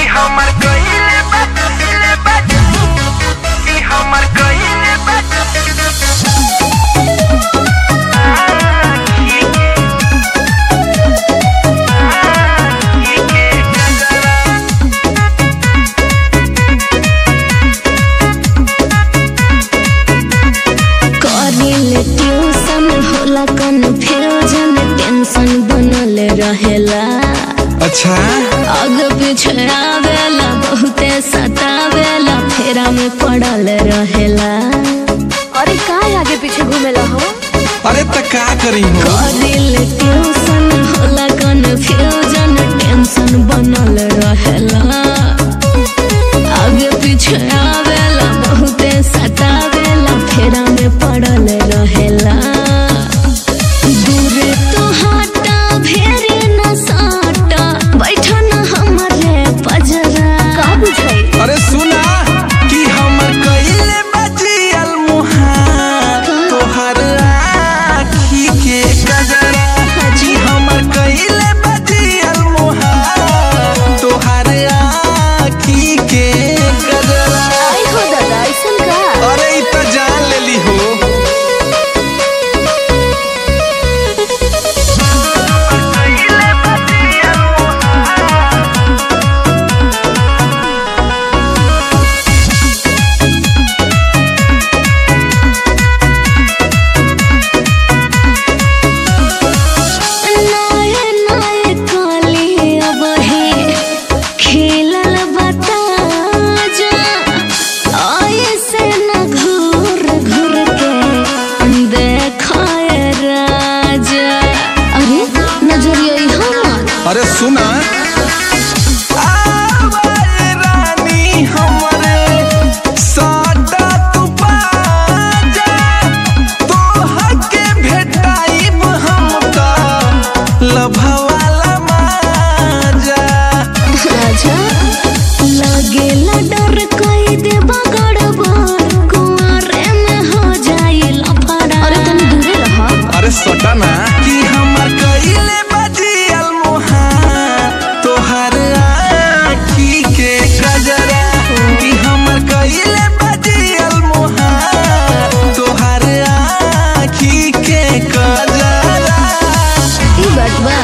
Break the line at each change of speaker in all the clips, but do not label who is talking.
हमर कइले बा कइले बा कि हमर कइले बा
करिल ट्यूशन होला कन्फ्यूजन टेंशन बनल रहेला
अच्छा
आगे पीछे आवेला बहुते सतावेला फेरा में पड़ल रहेला
अरे का आगे पीछे घूमेला हो
अरे त का करी हो
करिल ट्यूशन होला कन्फ्यूजन टेंशन बनल रहेला आगे पीछे आवेला बहुते सतावेला फेरा में पड़ल रहेला दूरे तो हटा भेरे न साटा बैठा न हमरे पजरा
का बुझाई
अरे सुना कि हमर कइले बजियल मुहार तोहर आँखी के गजरा कि हमर कइले बजियल मुहार तोहर आँखी के गजरा
आई हो दादा ऐसन का
अरे इ त जान लेली हो
कइले बा दिया
नाये नाये काली अब हे खेलल बता जा आये से न घूर घूर के देखाए राजा अरे नजरिया यहाँ
अरे सुना आवाज रानी हमरे साटा तू बाजा तोहर के भेटाइब हम त लभवाला माजा
राजा लगेला डर कई देबा गड़बड़ कुआरे में हो जाई लफड़ा अरे तुम दूरे रहा
अरे सटा ना कि हमर कइले बजियल मुहार तोहर आँखी के गजरा कि हमर कइले बजियल मुहार तोहर आँखी के गजरा
ई बात बा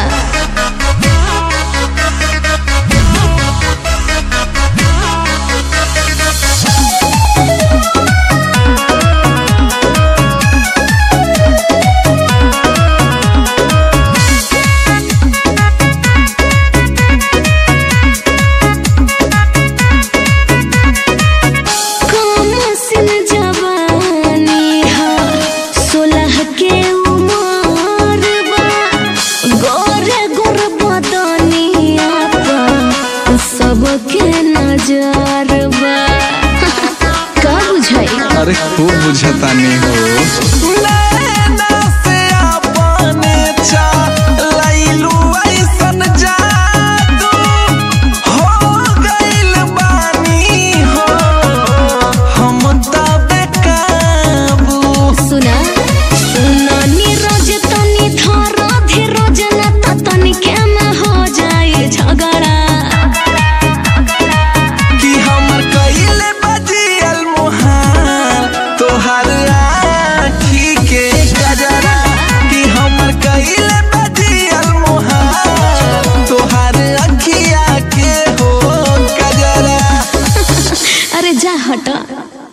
कम सिन जवानी हा सोलह के उमर बा गोरे गोर बदनिया पा सबके नजर बा का बुझाई
अरे खूब बुझतानी हो नैना से अपने चलैलू ऐसन जादू हो गइल बानी हो हम त बेकाबू
सुना सुना नीरज तनी थोड़ा धीरज न त तनिके में हो जाए झगड़ा
कि हमर कइले बजियल मुहार तोहर आँखी के गजरा कि हमर कइले बजियल मुहार तोहर अखिया के हो गजरा
अरे जा हट